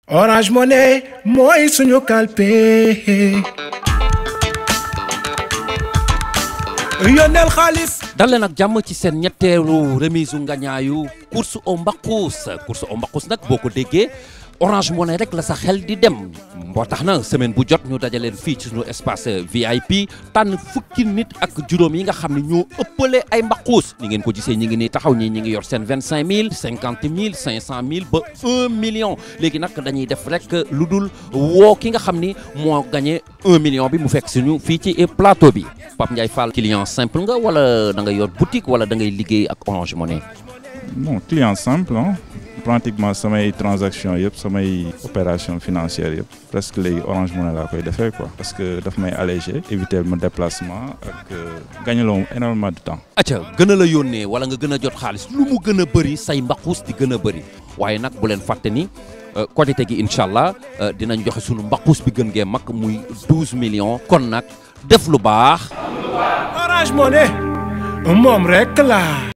Orange Money mooy suñu kalpe yónneel xaalis dal leen ak jàmm ci seen ñetteelu remise u ngañaayu course au mbaqus course au mbaqus nag boo ko déggee Orange Money rek la sa xel di dem moo tax na semaine bu jot ñu dajaleen fii ci suñu espace VIP tànn fukki nit ak juróom yi nga xam ne ñoo ëppale ay mbaqus ni ngeen ko gisee ñi ngi nii taxaw ñi ñi ngi yor seen vingt cinq mille cinquante mille cinq cent mille ba un million léegi nag dañuy def rek lu dul woo ki nga xam ni moo gagné un million bi mu fekk suñu fii ci plateau bi Pape Ndiaye Fall client simple nga wala da nga yor boutique wala da ngay liggéey ak Orange Money non client simple ah pratiquement samay transaction yëpp samay opération financière yëpp presque léegi Orange Money laa koy defee quoi parce que daf may alléger éviter ma déplacement ak gagnaloo énormément de temps acca gën a la yónnee wala nga gën a jot xaalis lu mu gën a bëri say mbaqus di gën a bëri waaye nag bu leen fàtte ni quantité gi incha allah dinañ joxe sunu mbaqus bi gën ngee mag muy 12 millions kon nag def lu baax Orange Money moom rek la